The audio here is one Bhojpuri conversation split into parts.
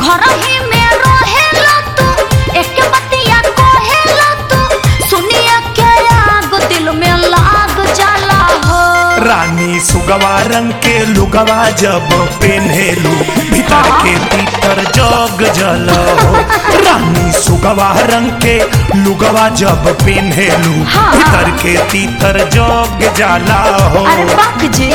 घर ही में रहेला तू एक बतिया कहेला तू सुनिया के आग दिल में लाग जाला हो रानी सुगवा रंग के लुगवा जब पेन्हेलू भीतर के भीतर जग जल हो रानी सुगवा रंग के लुगवा जब पेन्हेलू हाँ। भीतर के तीतर जग जाला हो अरे बाप जी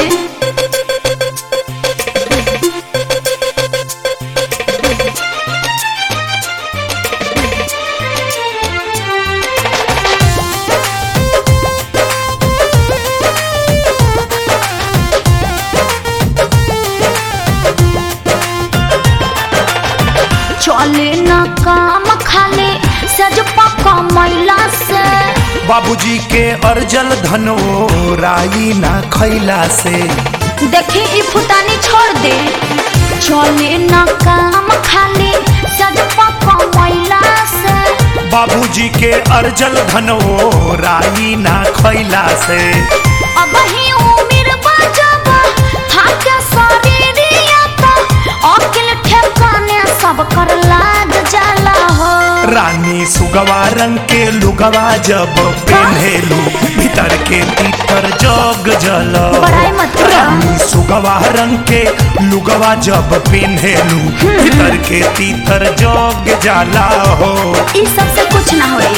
चले ना काम खाली सज पका मैला से बाबूजी के अर्जल धनो राई ना खैला से देखी ई फुतानी छोड़ दे चले ना काम खाली सज पका मैला से बाबूजी के अर्जल धनो राई ना खैला से अब ही उम्र बजब थाके शरीरिया तो अकिल ठेकाने सब कर लाग जाला हो रानी सुगवा रंग के लुगवा जब पेन्हेलू भीतर के तीतर जग जल बड़ाई मत करो। रानी सुगवा रंग के लुगवा जब पेन्हेलू भीतर के तीतर जग जाला हो ई सब से कुछ ना होई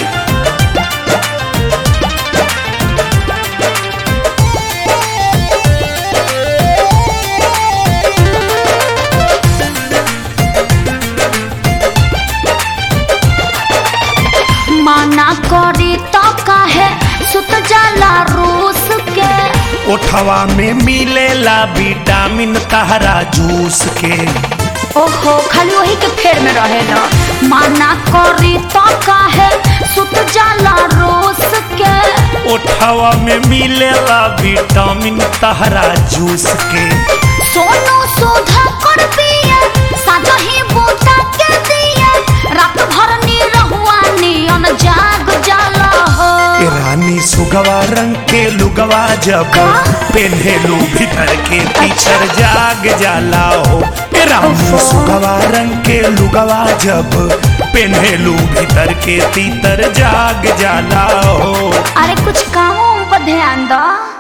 माना करी तो काहे सुत जाला रूस के ओठवा में मिलेला विटामिन तहरा जूस के ओहो खाली वही के फेर में रहेला माना करी तो काहे सुत जाला रूस के ओठवा में मिलेला विटामिन तहरा जूस के सोनू सुधा कर पिए साजा ही बूटा के दिए रात भर नी रहुआ नियन जाग जाला हो ए रानी सुगवा रंग के लुगवा जब पेन्हेलू भीतर के पीछर जाग जाला हो ए रानी सुगवा रंग के लुगवा जब पेन्हेलू भीतर के तीतर जाग जाला हो अरे कुछ कामों पर ध्यान दो